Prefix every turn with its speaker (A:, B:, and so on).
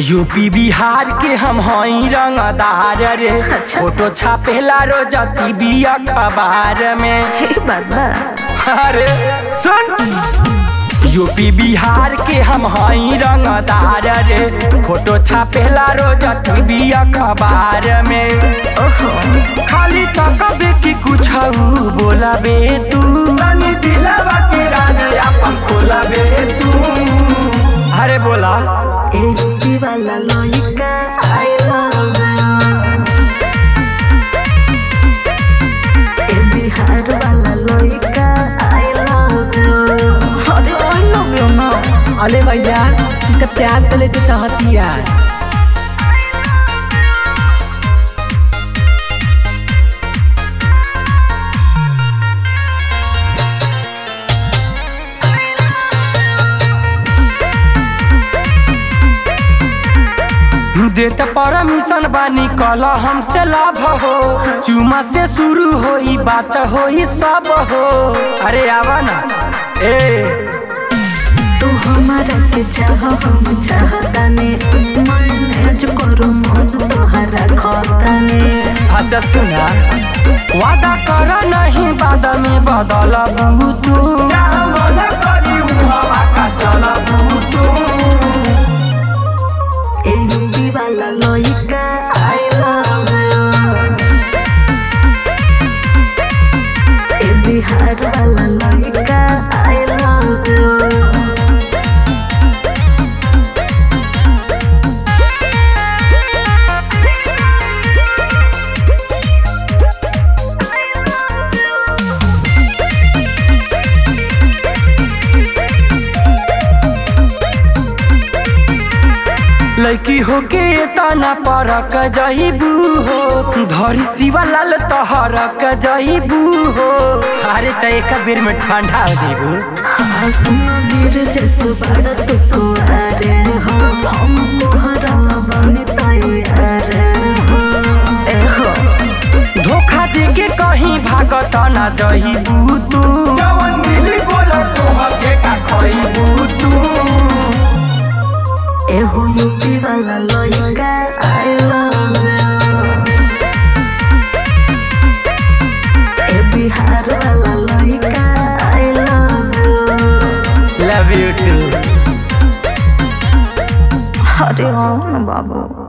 A: UP Bihar के हम हई रंगदार रे
B: अच्छा।
A: फोटो छापेला रोज टीवी अखबार में
B: हे बाबा
A: अरे सुन यूपी बिहार के हम हई रंगदार रे फोटो छापेला रोज टीवी अखबार में
B: ओहो
A: खाली तकबे की कुछ बोलाबे तू तनी दिलवा के राज अपन खोलाबे तू अरे बोला
B: ए यूपी वाला लइका आई लव ए बिहार वाला लइका आई लव अरे आई लव यू ना
C: अरे भैया ई त प्यार तले तू चाहतिया
A: देत परमिशन बानी कल हमसे लाभ हो चुमा से शुरू होई बात होई सब हो अरे आवा ना ए
B: तू हमारा के चाह हम चाहताने मैनेज करो मन तोहरा खताने
A: अच्छा सुना वादा कर नहीं बाद में बदल तू
B: ए यूपी वाला लइका आई लव ए बिहार वाला लइका आई लव
A: लड़की होके तना परक जईबू हो धरी शिवा लाल तहरक जईबू हो अरे त एक बेर में ठंडा हो जईबू
B: हाँ सुन वीर जैसे बड़ा तू कुआरे हो हम तोहरा बने तैयार हो ए हो
A: धोखा दे के कहीं भागत ना जईबू तू जवन मिली बोल तू हके का खईबू तू
B: ए हो यूपी वाला लइका आई लव ए बिहार वाला लइका I love
A: love you too
B: अरे हो ना बाबू